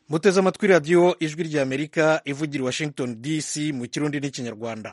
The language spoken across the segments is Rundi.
muteze amatwi radiyo ijwi ry'amerika ivugira i washington dc mu kirundi n'ikinyarwanda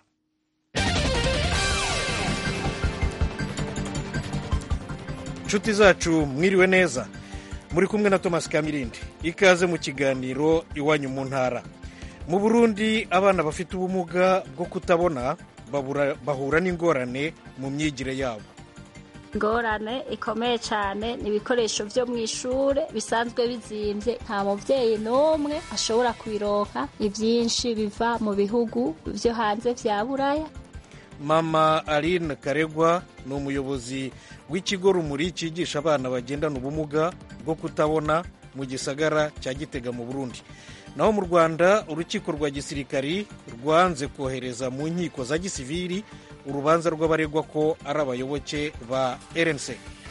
inshuti zacu mwiriwe neza muri kumwe na thomas kamirindi ikaze mu kiganiro iwanyu mu ntara mu burundi abana bafite ubumuga bwo kutabona bahura n'ingorane mu myigire yabo ingorane ikomeye cyane ni ibikoresho byo mu ishuri bisanzwe bizimbye nta mubyeyi n'umwe ashobora kubironka ibyinshi biva mu bihugu byo hanze bya buraya mama aline karegwa ni umuyobozi w'ikigo rumuri cyigisha abana bagendana ubumuga bwo kutabona mu gisagara cya gitega mu burundi naho mu rwanda urukiko rwa gisirikari rwanze kohereza mu nkiko za gisiviri urubanza rw'abaregwa ko ari abayoboke ba rnc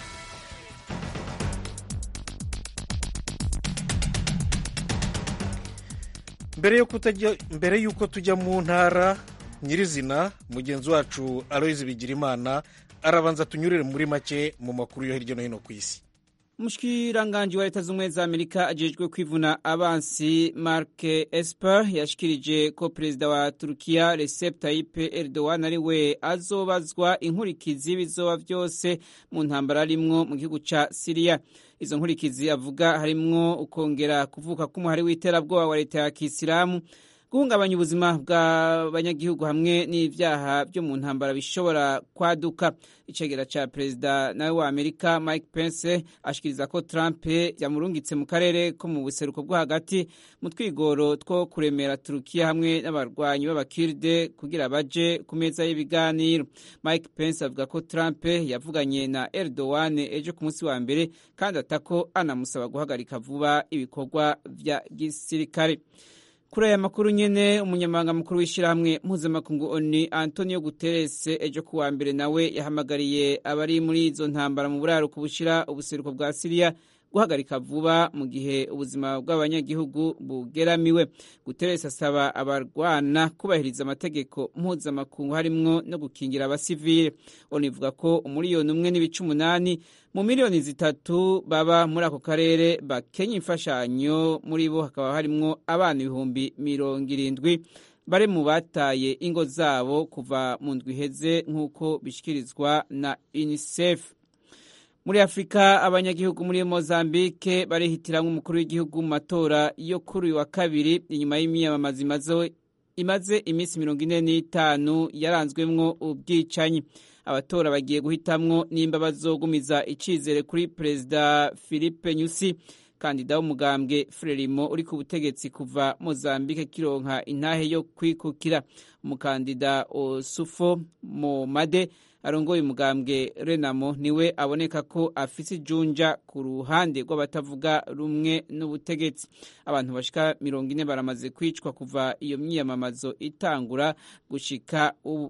mbere y'uko tujya mu ntara nyirizina mugenzi wacu aloyizi bigirimana arabanza tunyurire muri make mu makuru yo hirya no hino ku isi umushikiranganji wa leta z'ubumwe za amerika ajejwe kwivuna abansi mark esper yashikirije ko perezida wa turukiya recep tayyip erdogan ari we azobazwa inkurikizi bizoba byose mu ntambara arimwo mu gihugu ca siriya izo nkurikizi avuga harimwo ukongera kuvuka k'umuhari w'iterabwoba wa leta ya kisilamu guhungabanya ubuzima bw'abanyagihugu hamwe n'ibyaha byo mu ntambara bishobora kwaduka icegera ca perezida nawe wa amerika mike pence ashikiriza ko trump yamurungitse mu karere ko mu buseruko bwo hagati mu twigoro two kuremera turukiya hamwe n'abarwanyi b'abakirde kugira baje ku meza y'ibiganiro mike pence avuga ko trump yavuganye na erdogan ejo ku munsi wa mbere kandi atako anamusaba guhagarika vuba ibikorwa vya gisirikare kuri aya makuru nyene umunyamabanga mukuru w'ishyirahamwe mpuzamakungu oni antonio guterres ejo kuwa mbere nawe yahamagariye abari muri izo ntambara mu buraruko bushira ubuseruko bwa siriya guhagarika vuba mu gihe ubuzima bw'abanyagihugu bugeramiwe guterres asaba abarwana kubahiriza amategeko mpuzamakungu harimwo no gukingira abasivile oni ivuga ko umuriyoni umwe n'ibice umunani mu miliyoni zitatu baba muri ako karere bakenya imfashanyo muri bo hakaba harimwo abana ibihumbi mirongo irindwi bari mu bataye ingo zabo kuva mu ndwi iheze nk'uko bishyikirizwa na unicef muri afurika abanyagihugu muri mozambique barihitiramwo umukuru w'igihugu mu matora yo kuri uyu wa kabiri inyuma y'imyamamazo imaze iminsi mirongo ine n'itanu yaranzwemwo ubwicanyi abatora bagiye guhitamwo nimba bazogumiza icizere kuri perezida philippe nyusi kandida w'umugambwe frelimo uri ku butegetsi kuva mozambique kironka intahe yo kwikukira umukandida osufo momade arongoye umugambwe renamo niwe aboneka ko afise ijunja ku ruhande rw'abatavuga rumwe n'ubutegetsi abantu bashika mirongo ine baramaze kwicwa kuva iyo myiyamamazo itangura gushika ubu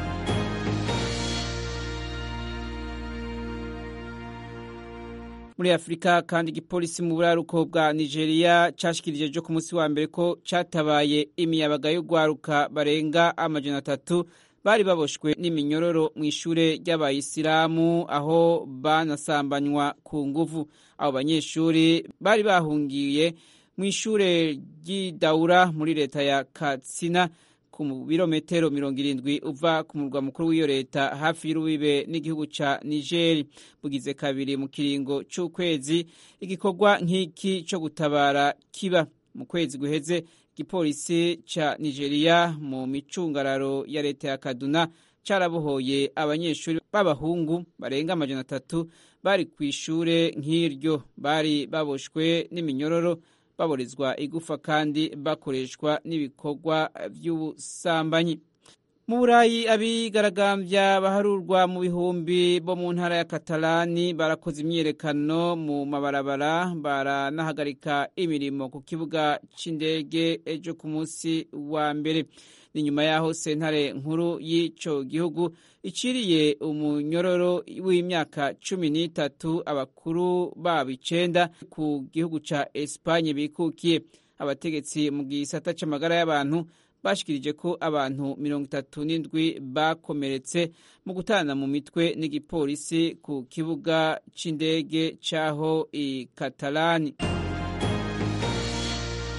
muri afurika kandi igipolisi mu buraruko bwa nigeria cashikirije ejo ku munsi wa mbere ko catabaye imiyabaga yo gwaruka barenga amajana atatu bari baboshwe n'iminyuroro mu ishure ry'abayisilamu aho banasambanywa ku nguvu abo banyeshuri bari bahungiye mu ishure ry'idaura muri leta ya katsina ku birometero mirongo irindwi uva ku murwa mukuru w'iyo leta hafi y'urubibe n'igihugu ca nigeri bugize kabiri mu kiringo c'ukwezi igikorwa nk'iki co gutabara kiba mu kwezi guheze igipolisi ca nigeria mu micungararo ya leta ya kaduna carabohoye abanyeshuri b'abahungu barenga amajana atatu bari ku ishure nk'iryo bari baboshwe n'iminyuroro baborezwa igufa kandi bakoreshwa n'ibikorwa by'ubusambanyi mu burayi abigaragambya baharurwa mu bihumbi bo mu ntara ya katalani barakoze imyiyerekano mu mabarabara baranahagarika imirimo ku kibuga c'indege ejo ku munsi wa mbere ni nyuma y'aho sentare nkuru y'ico gihugu iciriye umunyororo w'imyaka cumi n'itatu abakuru babo icenda ku gihugu ca esipanye bikukiye abategetsi mu gisata c'amagara y'abantu bashikirije ko abantu mirongo itatu n'indwi bakomeretse mu gutana mu mitwe n'igipolisi ku kibuga c'indege c'aho i katalani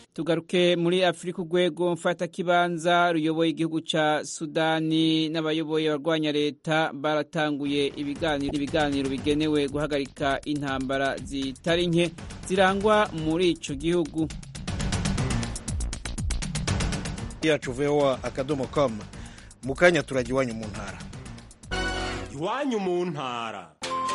tugaruke muri afurika urwego mfatakibanza ruyoboye igihugu ca sudani n'abayoboye abarwanya leta baratanguye ibiganiro ibiganiro bigenewe guhagarika intambara zitari nke zirangwa muri ico gihugu yacu voa akadomo com mu kanya turajya iwanyu mu ntara iwanyu mu ntara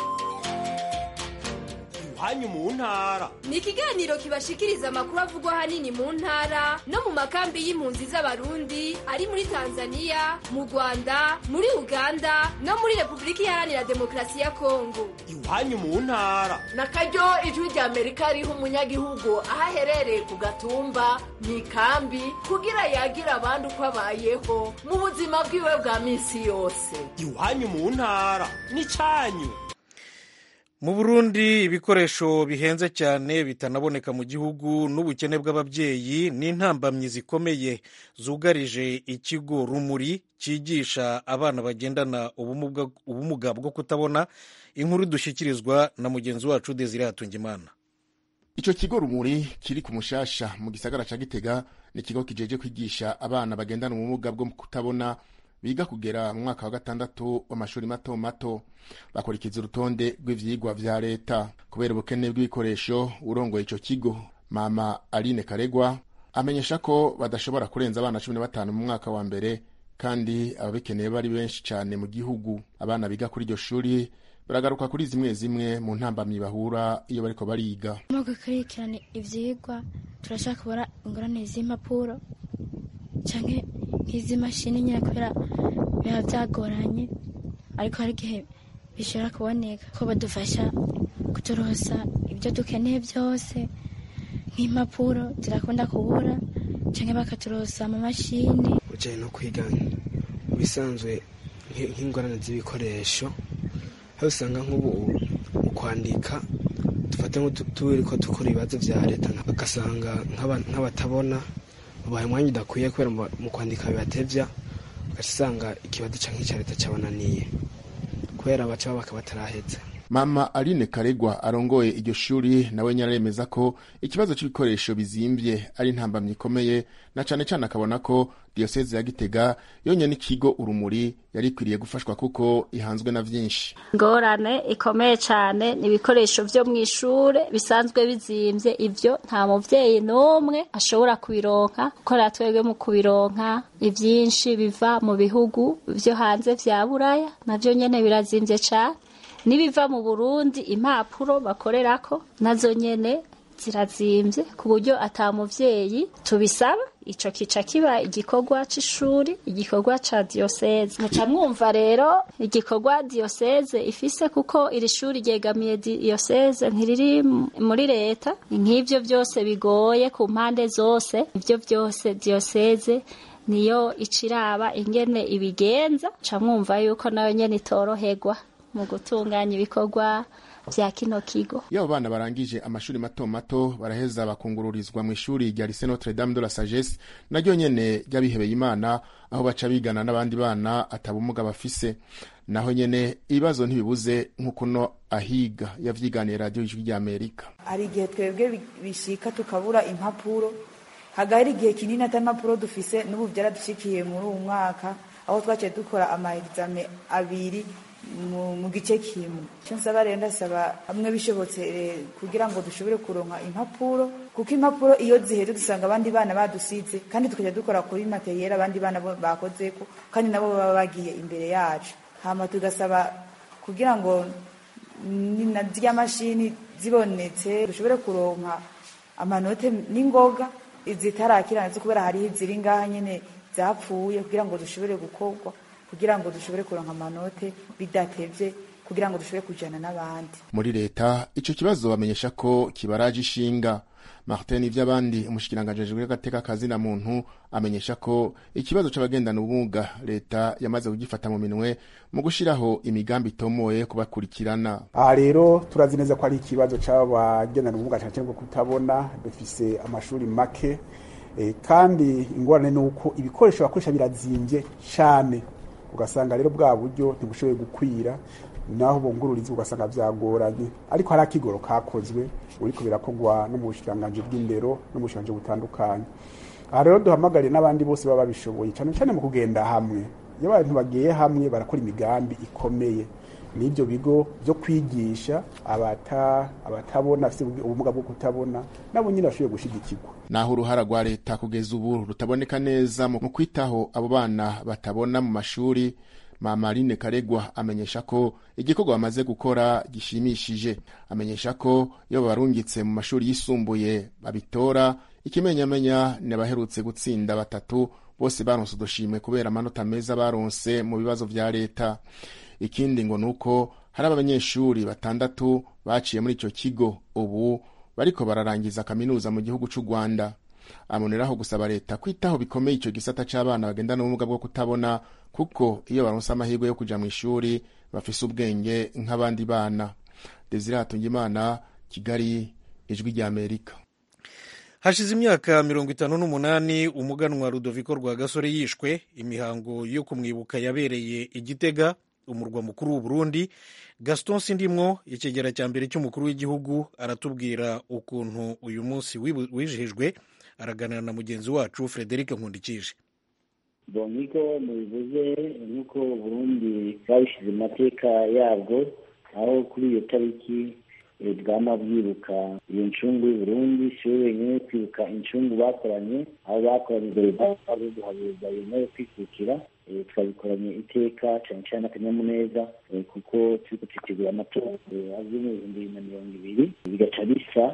iwanyu mu ntara ni ikiganiro kibashikiriza amakuru avugwa ahanini mu ntara no mu makambi y'impunzi z'abarundi ari muri tanzania mu rwanda muri uganda no muri repubulika iharanira demokarasi ya kongo iwanyu mu ntara na karyo ijwi rya amerika riha umunyagihugu aho aherereye ku gatumba mu ikambi kugira yagira abandi uko abayeho mu buzima bwiwe bwa minsi yose iwanyu mu ntara ni cyanyu mu burundi ibikoresho bihenze cyane bitanaboneka mu gihugu n'ubukene bw'ababyeyi n'intambamyi zikomeye zugarije ikigo rumuri cyigisha abana bagendana ubumuga bwo kutabona inkuru dushyikirizwa na mugenzi wacu desire hatungimana icyo kigo rumuri kiri ku mushasha mu gisagara cya gitega ni ikigo kijeje kwigisha abana bagendana ubumuga bwo kutabona biga kugera mu mwaka wa gatandatu w'amashuri mato mato bakurikiza urutonde rw'ivyigwa vya leta kubera ubukene bw'ibikoresho urongoye ico kigo mama aline karegwa amenyesha ko badashobora kurenza abana cumi na batanu mu mwaka wa mbere kandi ababikeneye bari benshi cyane mu gihugu abana biga kuri iryo shuri baragaruka kuri zimwe zimwe mu ntambamyi bahura iyo bariko bariga mu gukurikirana ivyigwa turashaka kubara ingorane z'impapuro canke nk'iz'imashini nyine kubera biba byagoranye ariko hari igihe bishobora kuboneka ko badufasha kuturosa ibyo dukeneye byose nk'impapuro zirakunda kubura cyangwa bakaturosa amamashini ujyanye no kwiga bisanzwe nk'ingorane z'ibikoresho aho usanga nk'ubu mu kwandika dufata nk'uturi ko dukora ibibazo bya leta ugasanga nk'abatabona ubaye umwanya udakwiye kubera mu kwandika bibatevya ugasanga ikibazo canke icya leta cabananiye kubera baca babaka bataraheze mama aline karegwa arongoye iryo shuri nawe nyaremeza ko ikibazo c'ibikoresho bizimbye ari intambamyi ikomeye na cane cane akabona ko diyoseze ya gitega yonye n'ikigo urumuri yari ikwiriye gufashwa kuko ihanzwe na vyinshi ingorane ikomeye cyane ni ibikoresho vyo mu ishure bisanzwe bizimvye ivyo nta muvyeyi n'umwe ashobora kubironka kuko twebwe mu kubironka ivyinshi biva mu bihugu vyo hanze vya buraya navyo nyene birazimvye cane n'ibiva mu burundi impapuro bakorerako nazo nyene zirazimvye ku buryo ata muvyeyi tubisaba ico kica kiba igikorwa c'ishuri igikorwa ca diyoseze muca mwumva rero igikorwa diyoseze ifise kuko iri shuri ryegamiye diyoseze ntiriri muri leta nk'ivyo vyose bigoye ku mpande zose ivyo vyose diyoseze niyo iciraba ingene ibigenza ca mwumva yuko nayo nyene itoroherwa mu gutunganya ibikorwa vya kino kigo iyo abo bana barangije amashuri mato mato baraheza bakungururizwa mu ishuri rya lycée Notre Dame de la Sagesse naryo nyene ry'abihebeye Imana aho baca bigana n'abandi bana atabumuga bafise naho nyene ibibazo ntibibuze nk'uko no ahiga yavyiganiye radio ijwi rya Amerika hari igihe twebwe bishika tukabura impapuro hagahera igihe kinini ata impapuro dufise n'ubu vyaradushikiye muri uwu mwaka aho twaciye dukora ama exame abiri mu gice kimwe icyo nsaba rero ndasaba hamwe bishobotse kugira ngo dushobore kuronka impapuro kuko impapuro iyo ziheze dusanga abandi bana badusize kandi tukajya dukora kuri materiyeri abandi bana bakozeko kandi nabo baba bagiye imbere yacu hama tugasaba kugira ngo na zirya mashini zibonetse dushobore kuronka amanote n'ingoga zitarakira ndetse kubera hariho iziri ngaha nyine zapfuye kugira ngo dushobore gukorwa kugira ngo dushobore kuronka amanote bidatevye kugira ngo dushobore kujana n'abandi muri leta ico kibazo bamenyesha ko kibaraje ishinga martin ivy'abandi umushikiranganji ajejwe agateka kazina muntu amenyesha ko ikibazo c'abagendana ubumuga leta yamaze kugifata mu minwe mu gushiraho imigambi itomoye kubakurikirana aha rero turazi neza ko ari ikibazo c'abagendana ubumuga cane cane bwo kutabona dufise amashuri make e, kandi ingorane ni uko ibikoresho bakoresha birazimvye cane ugasanga rero bwa buryo ntibushoboye gukwira naho bungururiza ugasanga byagoranye ariko hari akigoro kakozwe uriko birakorwa no mu bushikiranganji bw'indero no mu bushikiranganji butandukanye aha rero duhamagariye n'abandi bose baba babishoboye cyane cyane mu kugenda hamwe iyo abantu bagiye hamwe barakora imigambi ikomeye n'ibyo bigo byo kwigisha abata abatabona bafite ubumuga bwo kutabona nabo nyine bashoboye gushyigikirwa naho uruhara rwa leta kugeza ubu rutaboneka neza mu kwitaho abo bana batabona mu mashuri Mamarine Karegwa amenyesha ko igikorwa bamaze gukora gishimishije amenyesha ko iyo babarungitse mu mashuri yisumbuye babitora ikimenyamenya ni abaherutse gutsinda batatu bose baronse udushimwe kubera amanota meza baronse mu bibazo vya leta ikindi ngo nuko hari abanyeshuri batandatu baciye muri ico kigo ubu bariko bararangiza kaminuza mu gihugu c'u Rwanda amoneraho gusaba leta kwitaho bikomeye ico gisata c'abana bagendana ubumuga bwo kutabona kuko iyo baronse amahirwe yo kuja mu ishuri bafise ubwenge nk'abandi bana Desire Hatungimana Kigali ijwi rya Amerika hashize imyaka mirongo itanu n'umunani umuganwa Rudoviko Rwagasore yishwe imihango yo kumwibuka yabereye igitega umurwa mukuru w'u Burundi Gaston Sindimwo ikigera cya mbere cy'umukuru w'igihugu aratubwira ukuntu uyu munsi wijihijwe araganira na mugenzi wacu Frederic Nkundikije nk'uko mubivuze nk'uko Burundi babishyize mu mateka yabwo aho kuri iyo tariki bwama bwibuka iyo ncungu y'uburundi si we wenyine kwibuka incungu bakoranye aho bakoranye imbere bazo guhabuza ibintu yo kwikukira twabikoranye iteka cyane cyane akanyamuneza kuko turi gutegura amatora azwi mu bihumbi bibiri na mirongo ibiri bigaca bisa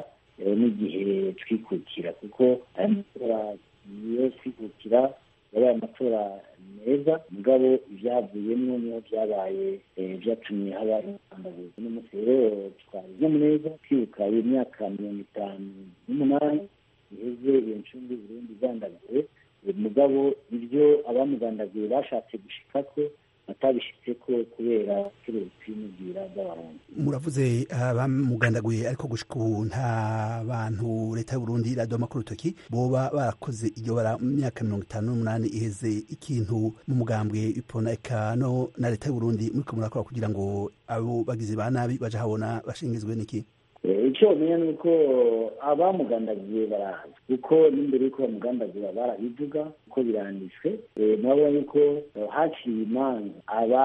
n'igihe twikukira kuko aya matora yo kwikukira yabaye amatora meza mugabo ibyavuyemo niho byabaye byatumye haba intangabuzi n'umunsi rero twabize neza twibuka iyo myaka mirongo itanu n'umunani iheze iyo ncungu Burundi igandaguwe mugabo ibyo abamugandaguye bashatse gushika ko batabishitse ko kubera ubucuruzi n'ubwira bw'abarundi muravuze abamugandaguye ariko gushika ubu nta bantu leta y'uburundi iradoma ku rutoki boba barakoze iryo bara mu myaka mirongo itanu n'umunani iheze ikintu mu mugambwe ipona ekano na leta y'uburundi muriko murakora kugira ngo abo bagizi ba nabi baje habona bashingizwe n'iki icyo bamenya ni uko abamugandagiye barazi kuko n'imbere y'uko bamugandagura barabivuga kuko biranditswe nabo yuko haciye imanza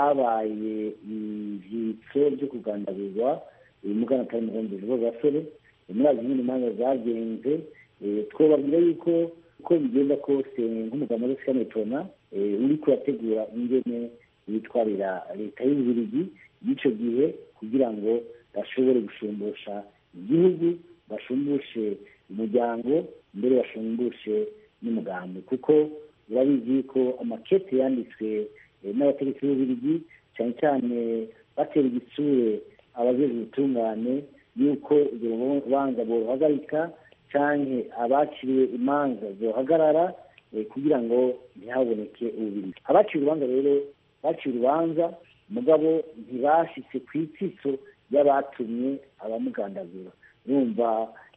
ababaye ivyitso byo kugandagurwa umugana atari umugambi w'abasore murazi nyine imanza zagenze twobabwira yuko uko bigenda kose nk'umugabo wa sikanetona uriko urategura ingene yitwarira leta y'ububirigi y'icyo gihe kugira ngo bashobore gushumbusha igihugu bashumbushe umuryango mbere bashumbushe n'umugambi kuko urabizi ko amakete yanditswe n'abategetsi b'ububirigi cyane cyane batera igitsure abajejwe ubutungane y'uko urwo rubanza boruhagarika cyangwa abaciriwe imanza zohagarara kugira ngo ntihaboneke ububiri abaciye urubanza rero baciye urubanza mugabo ntibashitse ku itsitso y'abatumye abamugandagura bumva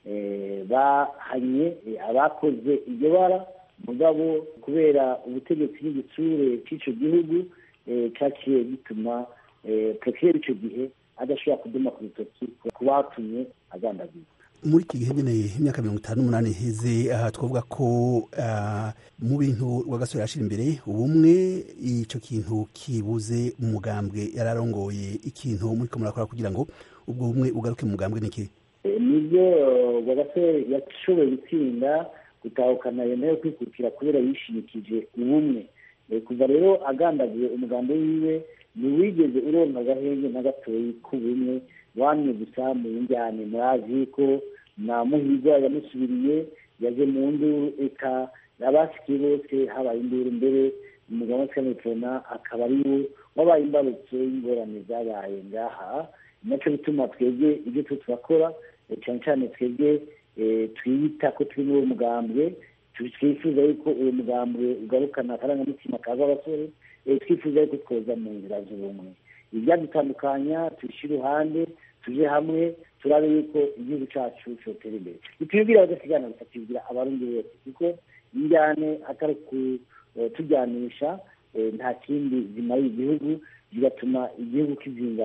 bahanye abakoze iryo bara mugabo kubera ubutegetsi n'igitsure cy'icyo gihugu cyaciye gituma prokireri icyo gihe adashobora kuduma ku rutoki ku batumye agandagura muri iki gihe nyine imyaka mirongo itanu n'umunani iheze aha twavuga ko mu bintu rwagasore yashira imbere ubumwe icyo kintu kibuze mu mugambwe yararongoye ikintu muri ko murakora kugira ngo ubwo bumwe ugaruke mu mugambwe niki nibyo rwagasore yashoboye gutsinda gutahukana iyo nayo kwikukira kubera yishimikije ubumwe kuva rero agandaguye umugambi wiwe ntiwigeze uronka agahenge na gatoyi k'ubumwe wamye gusa mu njyane murazi ko na muhirwa yamusubiriye yaje mu nduru eka abasikiye bose habaye induru mbere umugabo wa akaba ari we wabaye imbarutso y'ingorane zabaye ngaha nacyo bituma twebwe ibyo tu turakora cyane cyane twebwe twiyita ko turi muri uwo mugambwe twifuza yuko uwo mugambwe ugarukana akarangamutima kaza abasore twifuza yuko twoza mu nzira z'ubumwe ibyadutandukanya tubishyire iruhande tuje hamwe turabe yuko igihugu cyacu cyotera imbere bitubwira badasigana gusa tubwira abarundi bose kuko injyane atari kutujyanisha nta kindi zimarira igihugu bigatuma igihugu kizingama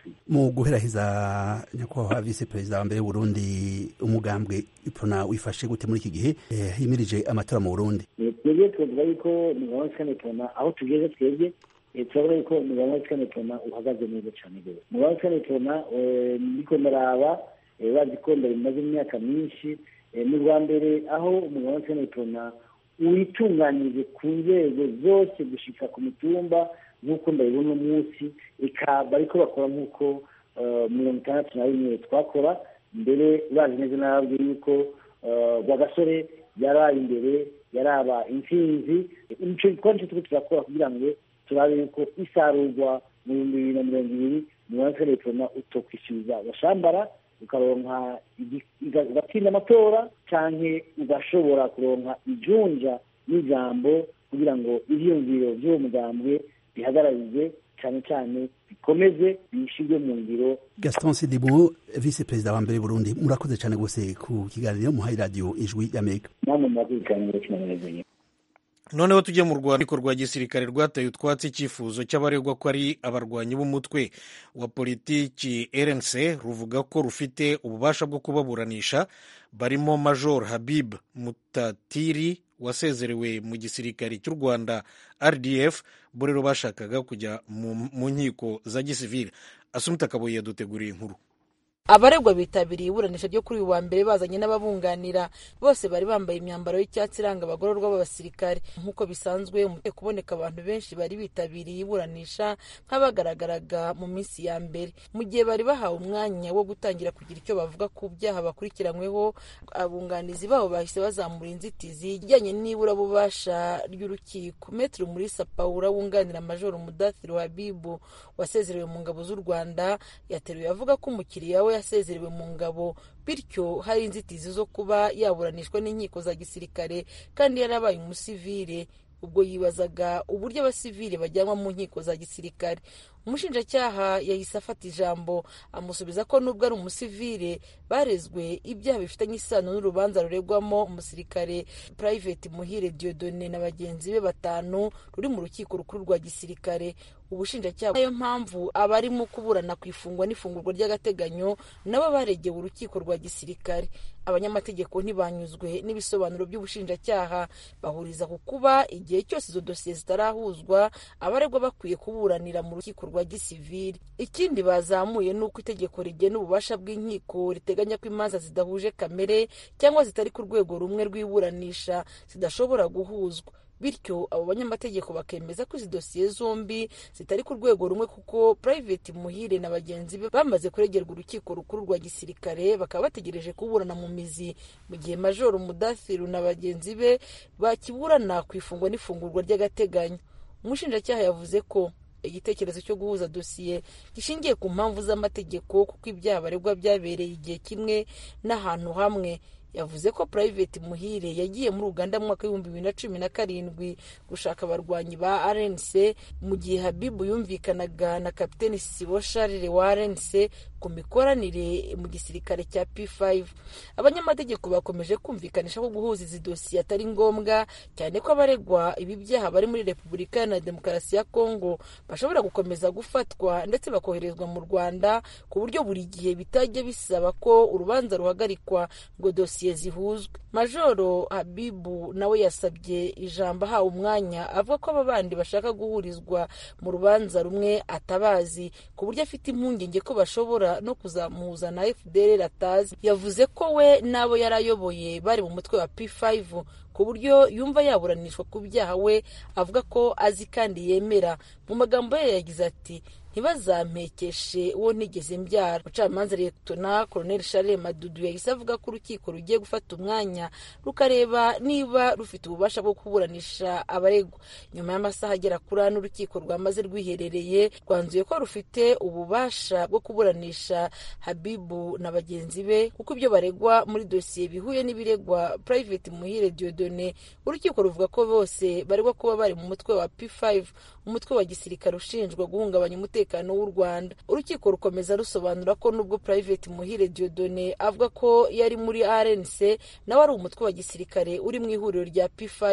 bikwiye mu guherahiza nyakubahwa visi perezida wa mbere w'uburundi umugambwe ipona wifashe gute muri iki gihe eh, himirije amatora mu burundi twebwe twavuga yuko umugabo wa sikane tona aho tugeze twebwe eh, turabona yuko umugabo wa sikane tona uhagaze neza cyane rwose umugabo wa sikane tona eh, ndiko ndaraba eh, bazi ko bimaze imyaka myinshi eh, mu rwa mbere aho umugabo wa sikane tona witunganyije ku nzego zose gushika ku mitumba nk'uko ndabibona umunsi eka bariko bakora nk'uko eh, mirongo itandatu na rimwe twakora mbere bazi neza n'ababwiye yuko eh, rwagasore yaraye imbere yaraba intsinzi icyo gikorwa nicyo turiko turakora kugira ngo turabe yuko isarurwa mu bihumbi bibiri na mirongo ibiri mirongo itandatu na utokwishyuza agashambara ukaronka igi- uga- ugatsinda amatora canke ugashobora kuronka ijunja n'ijambo kugira ngo ivyiyumviro vy'uwo mugambwe bihagararize cane cane bikomeze bishirwe mu ngiro gaston sidimu visi perezida wa mbere w'uburundi murakoze cyane rwose ku kiganiro muhaye radiyo ijwi y'amerika namwe murakurikirana kinameze noneho tujye mu rwandiko rwa gisirikare rwataye utwatsi icyifuzo cy'abaregwa ko ari abarwanyi b'umutwe wa politiki rnc ruvuga ko rufite ububasha bwo kubaburanisha barimo major habib mutatiri wasezerewe mu gisirikare cy'u rwanda rdf bo rero bashakaga kujya mu, mu nkiko za gisivile asumita kabuye yaduteguriye inkuru abaregwa bitabiriye iburanisha ryo kuri uyu wa mbere bazanye n'ababunganira bose bari bambaye imyambaro y'icyatsi iranga abagororwa b'abasirikare nk'uko bisanzwe umutwe kuboneka abantu benshi bari bitabiriye iburanisha nk'abagaragaraga mu minsi ya mbere mu gihe bari bahawe umwanya wo gutangira kugira icyo bavuga ku byaha bakurikiranyweho abunganizi babo bahise bazamura inzitizi ijyanye n'iburabubasha ry'urukiko metero murisa paula wunganira majoro mudathiru habibu wasezerewe mu ngabo z'u rwanda yateruye avuga ko umukiriya we yasezerewe mu ngabo bityo hari inzitizi zo kuba yaburanishwa n'inkiko za gisirikare kandi yarabaye umusivile ubwo yibazaga uburyo abasivile bajyanwa mu nkiko za gisirikare umushinjacyaha yahise afata ijambo amusubiza ko nubwo ari umusivile barezwe ibyaha bifitanye isano n'urubanza ruregwamo umusirikare private muhire diodone na bagenzi be batanu ruri mu rukiko rukuru rwa gisirikare ubushinjacyaha niyo mpamvu abarimo kuburana ku ifungwa n'ifungurwa ry'agateganyo nabo baregewe urukiko rwa gisirikare abanyamategeko ntibanyuzwe n'ibisobanuro by'ubushinjacyaha bahuriza ku kuba igihe cyose izo dosiye zitarahuzwa abaregwa bakwiye kuburanira mu rukiko rwa gisivili ikindi bazamuye ni uko itegeko rigena ububasha bw'inkiko riteganya ko imanza zidahuje kamere cyangwa zitari ku rwego rumwe rw'iburanisha zidashobora guhuzwa bityo abo banyamategeko bakemeza ko izi dosiye zombi zitari ku rwego rumwe kuko private muhire na bagenzi be bamaze kuregerwa urukiko rukuru rwa gisirikare bakaba bategereje kuburana mu mizi mu gihe majoro mudathiru na bagenzi be bakiburana ku ifungwa n'ifungurwa ry'agateganyo umushinjacyaha yavuze ko igitekerezo cyo guhuza dosiye gishingiye ku mpamvu z'amategeko kuko ibyaha baregwa byabereye igihe kimwe n'ahantu hamwe yavuze ko private muhire yagiye muri uganda mu mwaka w'ibihumbi bibiri na cumi na karindwi gushaka abarwanyi ba rnc mu gihe habibu yumvikanaga na kapiteni sibo sharire wa rnc ku mikoranire mu gisirikare cya p5 abanyamategeko bakomeje kumvikanisha ko guhuza izi dosiye atari ngombwa cyane ko abaregwa ibi byaha bari muri repubulika iharanira demokarasi ya kongo bashobora gukomeza gufatwa ndetse bakoherezwa mu rwanda ku buryo buri gihe bitajya bisaba ko urubanza ruhagarikwa ngo dosiye zihuzwe majoro habibu nawe yasabye ijambo ahawe umwanya avuga ko aba bandi bashaka guhurizwa mu rubanza rumwe atabazi ku buryo afite impungenge ko bashobora no kuzamuhuza na fdr atazi yavuze ko we n'abo yari ayoboye bari mu mutwe wa p5 ku buryo yumva yaburanishwa ku byaha we avuga ko azi kandi yemera mu magambo ye yagize ati ntibazampekeshe uwo ntigeze mbyara umucamanza leta koroneli charles madudu yahise avuga ko urukiko rugiye gufata umwanya rukareba niba rufite ububasha bwo kuburanisha abaregwa nyuma y'amasaha agera kuri ane urukiko rwamaze rwiherereye rwanzuye ko rufite ububasha bwo kuburanisha habibu na bagenzi be kuko ibyo baregwa muri dosiye bihuye n'ibiregwa private muhire diodone urukiko ruvuga ko bose baregwa kuba bari mu mutwe wa p5 umutwe wa gisirikare ushinjwa guhungabanya umutekano w'u rwanda urukiko rukomeza rusobanura ko nubwo private muhire diodone avuga ko yari muri rnc nawe ari umutwe wa gisirikare uri mu ihuriro rya p5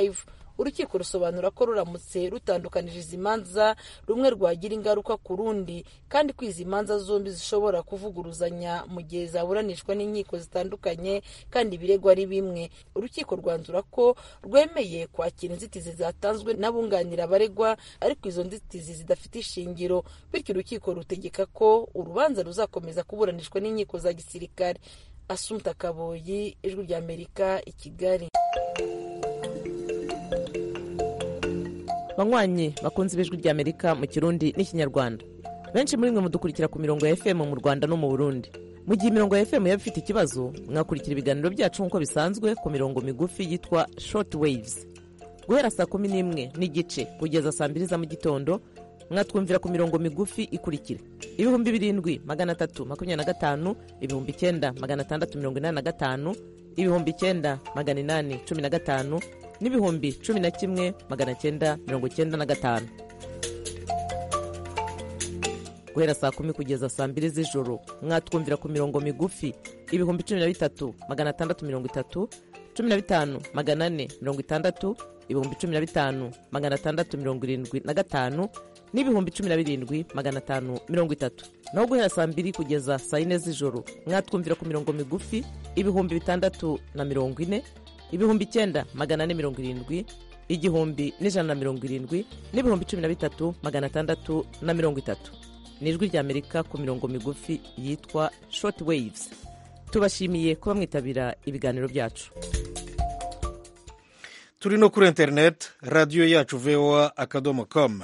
urukiko rusobanura ko ruramutse rutandukanije izi manza rumwe rwagira ingaruka ku rundi kandi ko izi manza zombi zishobora kuvuguruzanya mu gihe zaburanishwa n'inkiko zitandukanye kandi ibirego ari bimwe urukiko rwanzura ko rwemeye kwakira inzitizi zatanzwe n'abunganira abaregwa ariko izo nzitizi zidafite ishingiro bityo urukiko rutegeka ko urubanza ruzakomeza kuburanishwa n'inkiko za gisirikare asumta kaboyi ijwi ry'amerika i kigali banywanyi bakunze ibijwi ry'amerika mu kirundi n'ikinyarwanda benshi muri mwe mudukurikira ku mirongo ya fm mu rwanda no mu burundi mu gihe imirongo ya fm yaba ifite ikibazo mwakurikira ibiganiro byacu nk'uko bisanzwe ku mirongo migufi yitwa short waves guhera saa kumi n'imwe n'igice kugeza saa mbiri za mu gitondo mwatwumvira ku mirongo migufi ikurikira ibihumbi birindwi magana atatu makumyabiri na gatanu ibihumbi icyenda magana atandatu mirongo inani na gatanu ibihumbi icyenda magana inani cumi na gatanu n'ibihumbi cumi na kimwe magana cyenda mirongo cyenda na gatanu guhera saa kumi kugeza saa mbiri z'ijoro mwatwumvira ku mirongo migufi ibihumbi cumi na bitatu magana atandatu mirongo itatu cumi na bitanu magana ane mirongo itandatu ibihumbi cumi na bitanu magana atandatu mirongo irindwi na gatanu n'ibihumbi cumi na birindwi magana atanu mirongo itatu naho guhera saa mbiri kugeza saa yine z'ijoro mwatwumvira ku mirongo migufi ibihumbi bitandatu na mirongo ine ibihumbi icyenda magana ane mirongo irindwi igihumbi n'ijana na mirongo irindwi n'ibihumbi cumi na bitatu magana atandatu na mirongo itatu ni ijwi ry'amerika ku mirongo migufi yitwa short waves tubashimiye kuba mwitabira ibiganiro byacu turi no kuri interineti radiyo yacu voa akadomo komu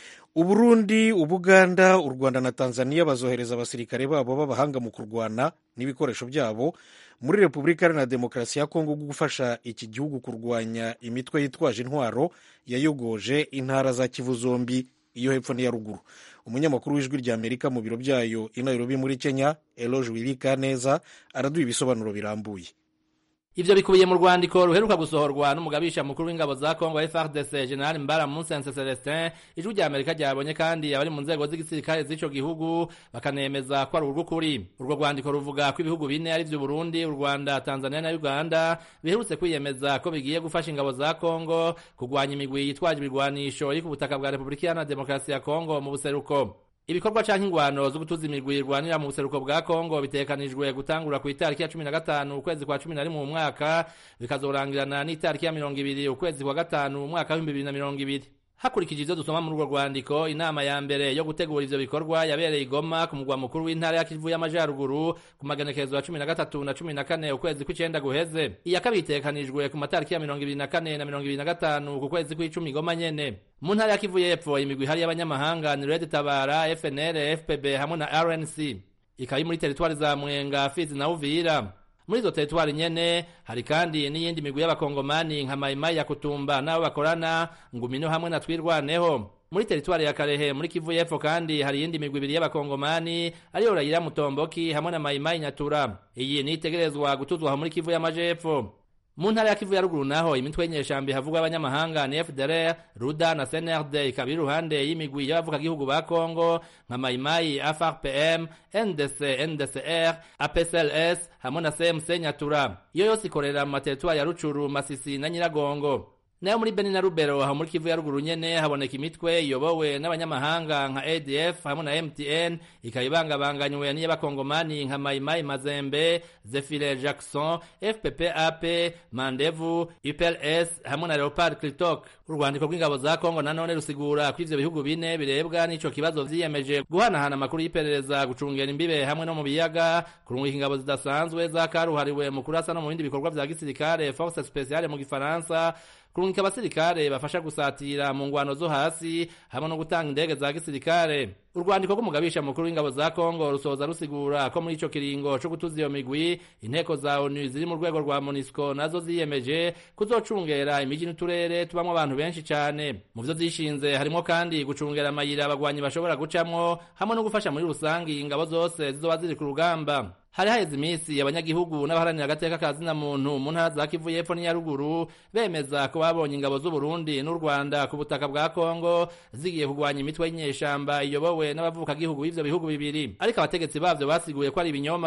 uburundi ubuganda u rwanda na tanzania bazohereza abasirikare babo b'abahanga mu kurwana n'ibikoresho byabo muri repubulika iharanira demokarasi ya kongo gufasha iki gihugu kurwanya imitwe yitwaje intwaro yayogoje intara za kivu zombi iyo hepfo n'iya ruguru umunyamakuru w'ijwi rya amerika mu biro byayo i nairobi muri kenya eloge wirika neza araduha ibisobanuro birambuye ivyo bikubiye mu rwandiko ruheruka gusohorwa n'umugabisha mukuru w'ingabo za Kongo FARDC General Mbara Musense Celestin ijwi rya Amerika ryabonye kandi abari mu nzego z'igisirikare z'ico gihugu bakanemeza ko ari urw'ukuri urwo rwandiko ruvuga ko ibihugu bine ari vyo Burundi u Rwanda Tanzania na Uganda biherutse kwiyemeza ko bigiye gufasha ingabo za Kongo kugwanya imigwi yitwaje ibigwanisho iri ku butaka bwa Repubulika Iharanira Demokarasi ya Kongo mu buseruko ibikorwa canke ingwano zo gutuza imigwi irwanira mu buseruko bwa Kongo bitekanijwe gutangura ku itariki ya 15 ukwezi kwa 11 mu mwaka bikazorangirana n'itariki ya 20 ukwezi kwa gatanu mu mwaka wa 2020 hakurikije ivyo dusoma muri urwo rwandiko inama ya mbere yo gutegura ivyo bikorwa yabereye igoma ku mugwa mukuru w'intara ya kivu y'amajaruguru ku magenekerezo ya cumi na gatatu na cumi na kane ukwezi kw'icenda guheze iya kabiri itegekanijwe ku matariki ya mirongo ibiri na kane na mirongo ibiri na gatanu ku kwezi kw'icumi igoma nyene mu ntara ya kivu y'epfo imigwi ihari y'abanyamahanga ni red tabara fnl fpb hamwe na rnc ikaba muri teritwari za mwenga fizi na uvira muri izo teritwari nyene hari kandi n'iyindi migwi y'abakongomani nka mayimayi ya kutumba n'abo bakorana ngumino hamwe na twirwaneho muri teritwari ya karehe muri kivu y'epfo kandi hari iyindi migwi ibiri y'abakongomani ariyo rayira mutomboki hamwe na mayimayi nyatura iyi nitegerezwa gutuzwa muri kivu y'amajepfo mu ntara ya kivu ya ruguru naho imitwe y'inyeshambi havugwa abanyamahanga ni fdr ruda na cnrd ikaba iri iruhande y'imigwi y'abavugagihugu ba kongo nka mayimayi frpm ndc ndcr apsls hamwe na cmc nyatura iyo yose ikorera mu materitwari ya rucuru masisi na nyiragongo nayo muri beni na rubero aho muri kivu ya ruguru nyene haboneka imitwe iyobowe n'abanyamahanga nka adf hamwe na mtn ikaba ibangabanganywe n'iy'abakongomani nka mayimayi mazembe zefire jackson fppap mandevu upls hamwe na leopard clitok urwandiko rw'ingabo za kongo nanone rusigura ko ivyo bihugu bine birebwa n'ico kibazo vyiyemeje guhanahana amakuru y'iperereza gucungera imbibe hamwe no mu biyaga kurungika ingabo zidasanzwe zakaruhariwe mu kurasa no mu bindi bikorwa vya gisirikare force speciale mu gifaransa kurungika abasirikare bafasha gusatira mu ngwano zo hasi hamwe no gutanga indege za gisirikare urwandiko rw'umugabisha mukuru w'ingabo za kongo rusoza rusigura ko muri ico kiringo co gutuza iyo migwi inteko za onu ziri mu rwego rwa monisco nazo ziyemeje kuzocungera imiji n'uturere tubamwo abantu benshi cane mu vyo zishinze harimo kandi gucungera amayira abagwanyi bashobora gucamwo hamwe no gufasha muri rusangi ingabo zose zizoba ziri ku rugamba hari haheze iminsi abanyagihugu n'abaharanira agateka ka zina muntu mu ntara za kivu y'epfo n'iya ruguru bemeza ko babonye ingabo z'u Burundi n'u Rwanda ku butaka bwa Kongo zigiye kugwanya imitwe y'inyeshamba iyobowe n'abavukagihugu b'ivyo bihugu bibiri ariko abategetsi bavyo basiguye ko ari ibinyoma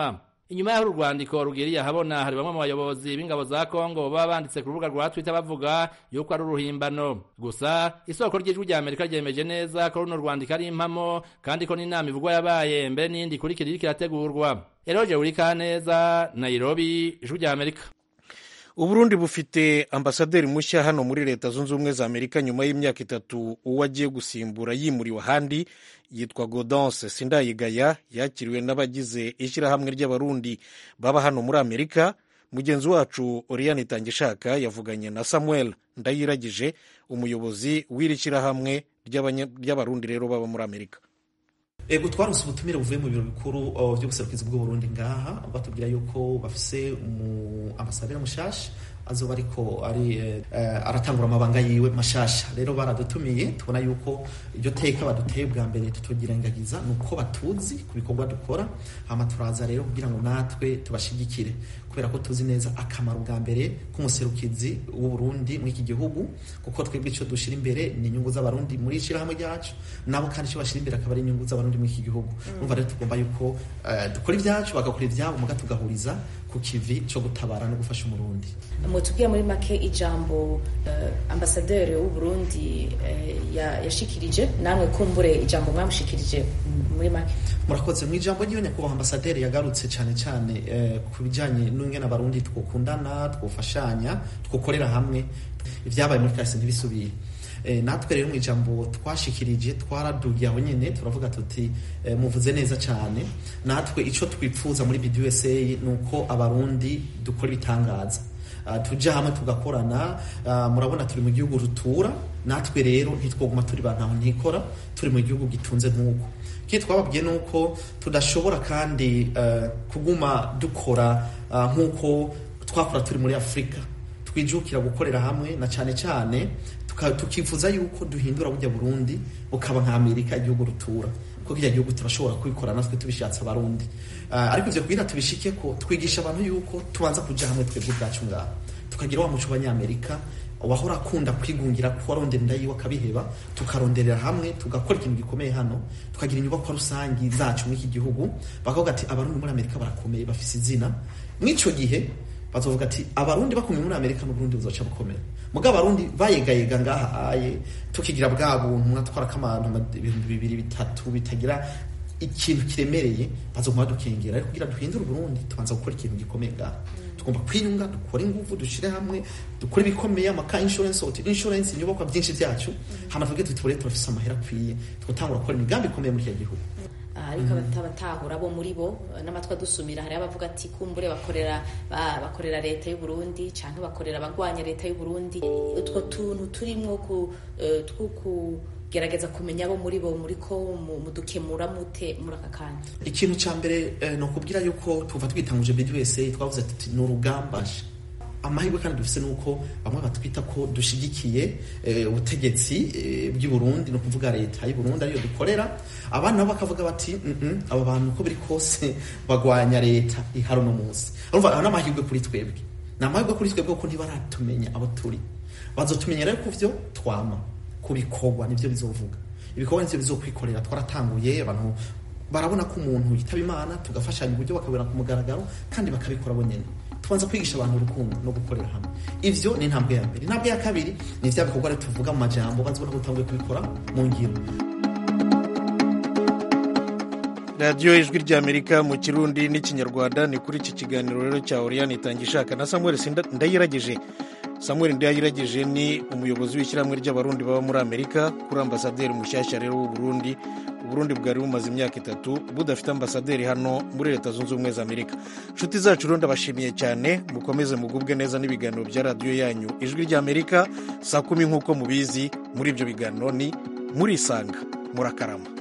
inyuma y'aho urwandiko rugiriye ahabona hari bamwe mu bayobozi b'ingabo za kongo baba banditse ku rubuga rwa twitter bavuga yuko ari uruhimbano gusa isoko ry'ijwi rya amerika ryemeje neza ko runo rwandiko ari impamo kandi ko n'inama ivugwa yabaye mbere n'iyindi ikurikira iriko irategurwa eroje wurikaneza nairobi ijwi rya amerika uburundi bufite ambasaderi mushya hano muri leta zunze ubumwe za amerika nyuma y'imyaka itatu uwo agiye gusimbura yimuriwe ahandi yitwa godonse sindayigaya yakiriwe n'abagize ishyirahamwe ry'abarundi baba hano muri amerika mugenzi wacu oriyani itangishaka yavuganye na samuel ndayiragije umuyobozi w'iri shyirahamwe ry'abarundi rero baba muri amerika ego twarose ubutumire buvuye mu biro bikuru by'ubuserukizi bw'uburundi ngaha batubwira yuko bafise umu ambasaderi mushasha azoba ariko ari uh, aratangura amabanga yiwe mashasha rero baradutumiye tubona yuko iryo teka baduteye bwa mbere tutogirengagiza nuko batuzi ku bikorwa dukora hama turaza rero kugira ngo natwe tubashigikire kubera ko tuzi neza akamaro bwa mbere k'umuserukizi w'uburundi muri iki gihugu kuko twebwe icyo dushira imbere ni inyungu z'abarundi muri ishyirahamwe ryacu nabo kandi icyo bashira imbere akaba ari inyungu z'abarundi muri iki gihugu numva rero tugomba yuko uh, dukora ibyacu bagakora ibyabo muga tugahuriza ku kivi cyo gutabara no gufasha umurundi mutubwiye muri make ijambo uh, ambasaderi w'uburundi uh, yashikirije namwe kumbure ijambo mwamushikirije muri make murakoze mu ijambo ry'iyo nyakubahwa ambasaderi yagarutse cyane cyane uh, ku bijyanye n'ingene abarundi twokundana twofashanya twokorera hamwe ibyabaye muri kahise ntibisubire natwe rero mu ijambo twashikirije twaradugiye aho nyine turavuga tuti muvuze neza cyane natwe icyo twipfuza muri BDUSA ni uko abarundi dukora ibitangaza tujya hamwe tugakorana murabona turi mu gihugu rutura natwe rero ntitwoguma turi ba ntaho ntikora turi mu gihugu gitunze nk'uko ikindi twababwiye ni uko tudashobora kandi kuguma dukora nk'uko twakora turi muri afurika twijukira gukorera hamwe na cyane cyane tukifuza yuko duhindura bujya burundi bukaba nka amerika igihugu rutura kuko kijya gihugu turashobora kubikora natwe tubishatse abarundi ariko ivyo kugira tubishike ko twigisha abantu yuko tubanza kuja hamwe twebwe ubwacu ngaha tukagira wa muco w'abanyamerika wahora akunda kwigungira ko warondera inda yiwe akabiheba tukaronderera hamwe tugakora ikintu gikomeye hano tukagira inyubakwa rusangi zacu muri iki gihugu bakavuga ati abarundi muri amerika barakomeye bafise izina mw'ico gihe bazovuga ati abarundi bakomeye muri amerika n'uburundi buzoca bukomera muga abarundi bayegayega ngaha aye tukigira bwa buntu mwatwarako abantu ibihumbi bibiri bitatu bitagira ikintu kiremereye bazoguma badukengera ariko kugira duhindure uburundi tubanza gukora ikintu gikomeye ngaha tugomba kwiyunga dukore ingufu dushire hamwe dukore ibikomeye amaka insurance hotel insurance inyubakwa byinshi byacu hama tuvuge tuti tubure turafise amahera akwiye twotangura gukora imigambi ikomeye muri iki gihugu ariko abatahura bo muri bo n'amatwi adusumira hari abavuga ati kumbure bakorera bakorera leta y'u Burundi canke bakorera abagwanya leta y'u Burundi utwo tuntu turimwo ku gerageza kumenya abo muri bo muri ko mudukemura mute muri aka kanya ikintu cya mbere ni ukubwira yuko tuva twitanguje BDUSA twavuze tuti ni urugamba amahirwe kandi dufise nuko bamwe batwita ko dushigikiye ubutegetsi bw'i Burundi no kuvuga leta y'u Burundi ariyo dukorera abana nabo bakavuga bati aba bantu uko biri kose bagwanya leta ihari uno munsi urumva n'amahirwe kuri twebwe ni amahirwe kuri twebwe kuko ntibaratumenya abo turi bazotumenya rero ku byo twama ku bikorwa nibyo bizovuga ibikorwa nivyo bizokwikorera twaratanguye abantu barabona ko umuntu yitaba imana tugafashanya uburyo bakabona ku mugaragaro kandi bakabikora bonyene tubanza kwigisha abantu urukundo no gukorera hamwe ivyo ni intambwe ya mbere intambwe ya kabiri ni vya bikorwa rero tuvuga mu majambo bazibona ko dutanguye kubikora mu ngiro radiyo ijwi ry'amerika mu kirundi n'ikinyarwanda ni kuri iki kiganiro rero cya oriyani itangishaka na samuel ndayiragije samuel ndayiragije ni umuyobozi w'ishyirahamwe ry'abarundi baba muri amerika kuri ambasaderi mushyashya rero w'uburundi uburundi bwari bumaze imyaka itatu budafite ambasaderi hano muri leta zunze ubumwe za amerika inshuti zacu rero ndabashimiye cyane mukomeze mugubwe neza n'ibiganiro bya radiyo yanyu ijwi ry'amerika saa kumi nk'uko mubizi muri ibyo biganiro ni murisanga murakarama